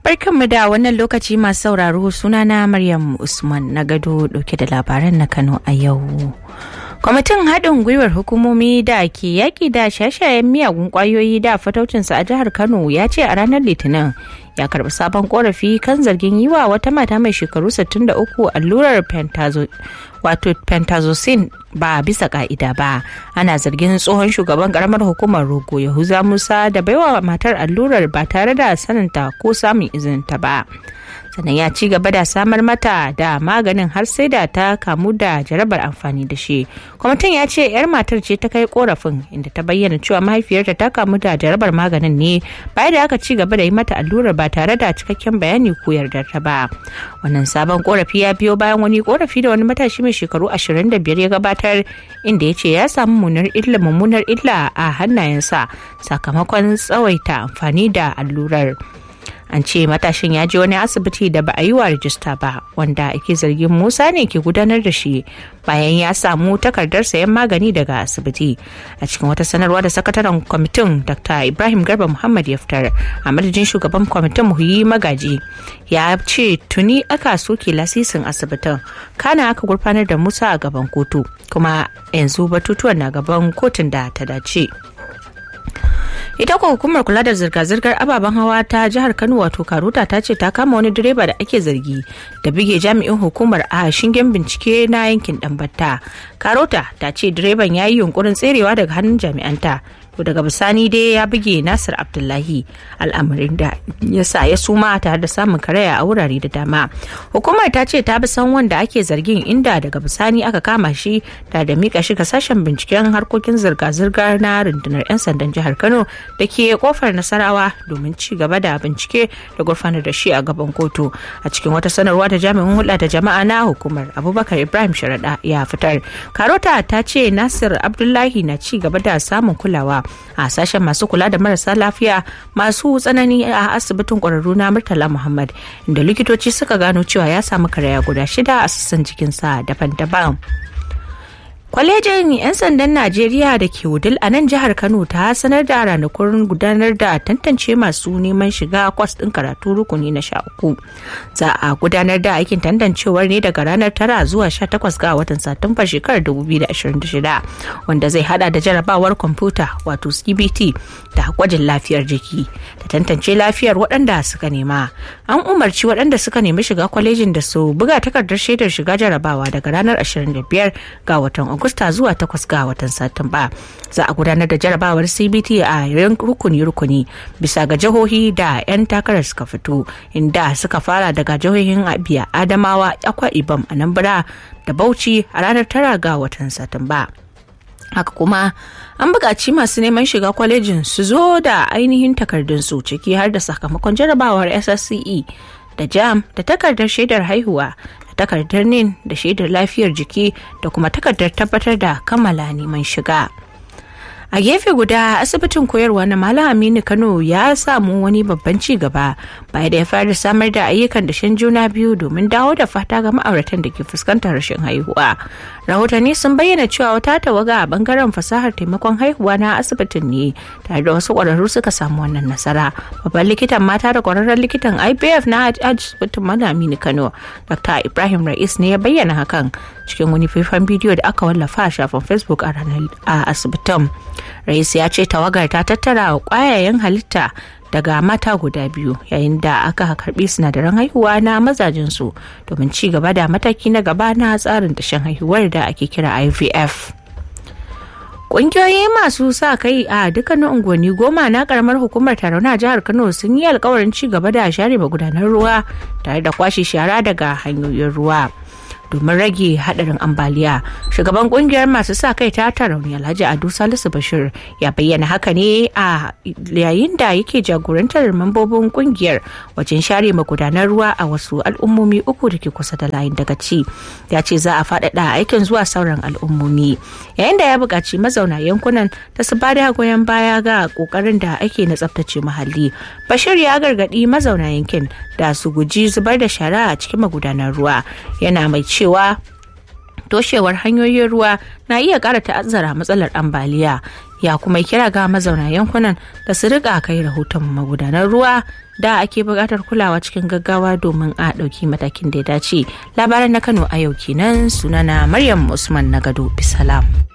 Barkanmu da wannan lokaci masu sauraro sunana Maryam Usman na gado dauke da labaran na Kano a yau. Kwamitin haɗin gwiwar hukumomi da ke yaƙi da shashayen miyagun ƙwayoyi da fataucinsa a jihar Kano ya ce a ranar Litinin ya karɓi sabon ƙorafi kan zargin yi wa wata mata mai shekaru 63 allurar wato pentazocin ba bisa ka'ida ba ana zargin tsohon shugaban karamar hukumar rogo yahuza musa da baiwa matar allurar ba tare da saninta ko samun izinta ba sannan ya ci gaba da samar mata da maganin har sai da ta kamu da jarabar amfani da shi kwamitin ya ce yar matar ce ta kai korafin inda ta bayyana cewa mahaifiyarta ta kamu da jarabar maganin ne bayan da aka ci gaba da yi mata allurar ba tare da cikakken bayani ko yardar ta ba wannan sabon korafi ya biyo bayan wani korafi da wani matashi mai shekaru 25 ya gabatar inda ya ce ya samu mummunar illa mummunar illa a hannayensa sakamakon tsawaita amfani da allurar an ce matashin ya je wani asibiti da ba a yi wa rajista ba wanda ake zargin musa ne ke gudanar da shi bayan ya samu takardar sayan magani daga asibiti a cikin wata sanarwa da sakataren kwamitin dr ibrahim garba muhammad ya fitar a madadin shugaban kwamitin muhiyi magaji ya ce tuni aka soke lasisin asibitin kana aka gurfanar da musa a gaban kotu kuma yanzu batutuwan na gaban kotun da ta dace ita kuwa hukumar kula da zirga-zirgar ababen hawa ta jihar kano wato karuta ta ce ta kama wani direba da ake zargi da bige jami'in hukumar a shingen bincike na yankin dambatta karota ta ce direban ya yi yunkurin tserewa daga hannun jami'anta to daga bisani dai ya buge nasir abdullahi al'amarin da ya sa ya suma tare da samun karaya a wurare da dama hukumar ta ce ta bi san wanda ake zargin inda daga bisani aka kama shi da da mika shi ga sashen binciken harkokin zirga-zirga na rundunar 'yan sandan jihar kano da ke kofar nasarawa domin ci gaba da bincike da gurfanar da shi a gaban kotu a cikin wata sanarwa da jami'in hulɗa da jama'a na hukumar abubakar ibrahim sharaɗa ya fitar karota ta ce nasir abdullahi na ci gaba da samun kulawa a sashen masu kula da marasa lafiya masu tsanani a asibitin ƙwararru na murtala muhammad inda likitoci suka gano cewa ya samu karaya guda shida a sassan jikinsa daban-daban kwalejin 'yan sandan najeriya da ke wudil a nan jihar kano ta sanar da ranakun gudanar da tantance masu neman shiga kwas ɗin karatu rukuni na sha uku za a gudanar da aikin tantancewar ne daga ranar tara zuwa sha takwas ga watan satumba shekarar 2026 wanda zai hada da jarabawar kwamfuta wato cbt da gwajin lafiyar jiki da tantance lafiyar waɗanda suka nema an umarci waɗanda suka nemi shiga kwalejin da su buga takardar shaidar shiga jarabawa daga ranar 25 ga watan Agusta zuwa takwas ga watan Satumba. Za a gudanar da jarabawar CBT a rukuni-rukuni bisa ga jihohi da 'yan takarar suka fito inda suka fara daga jihohin Abia, Adamawa, Akwa Ibom, Anambra da Bauchi a ranar tara ga watan Satumba. haka kuma an buƙaci masu neman shiga kwalejin su zo da ainihin takardunsu ciki har da sakamakon jarabawar ssce da jam da takardar shaidar haihuwa takardar nin da shaidar lafiyar jiki da kuma takardar tabbatar da kammala neman shiga a gefe guda asibitin koyarwa na malam aminu kano ya samu wani babban ci gaba bayan da ya fara samar da ayyukan dashen juna biyu domin dawo da fata ga ma'auratan da ke fuskantar rashin haihuwa rahotanni sun bayyana cewa wata tawaga a bangaren fasahar taimakon haihuwa na asibitin ne tare da wasu kwararru suka samu wannan nasara babban likitan mata da kwararren likitan ipf na asibitin malam aminu kano dr ibrahim rais ne ya bayyana hakan cikin wani faifan bidiyo da aka wallafa a shafin facebook a ranar a asibitin rais ya ce tawagar ta tattara kwayayen halitta daga mata guda biyu yayin da aka karbi sinadaran haihuwa na mazajensu domin ci gaba da mataki na gaba na tsarin dashen haihuwar da ake kira ivf Ƙungiyoyi masu sa kai a dukkanin unguwanni goma na karamar hukumar Tarauna jihar Kano sun yi alkawarin ci gaba da share magudanar ruwa tare da kwashe shara daga hanyoyin ruwa. domin rage hadarin ambaliya shugaban kungiyar masu sa kai ta tarauni alhaji adu salisu bashir ya bayyana haka ne a yayin da yake jagorantar mambobin kungiyar wajen share magudanar ruwa a wasu al'ummomi uku da ke kusa da layin daga ci ya ce za a faɗaɗa aikin zuwa sauran al'ummomi yayin da ya buƙaci mazauna yankunan da su ba da goyon baya ga ƙoƙarin da ake na tsaftace muhalli bashir ya gargaɗi mazauna yankin da su guji zubar da shara a cikin magudanar ruwa yana mai cewa toshewar hanyoyin ruwa na iya ƙara ta'azzara matsalar ambaliya ya kuma kira ga mazauna yankunan da su rika kai rahoton magudanar ruwa da ake buƙatar kulawa cikin gaggawa domin a ɗauki matakin da ya dace labaran na kano a yau kenan sunana maryam usman na gado bisalam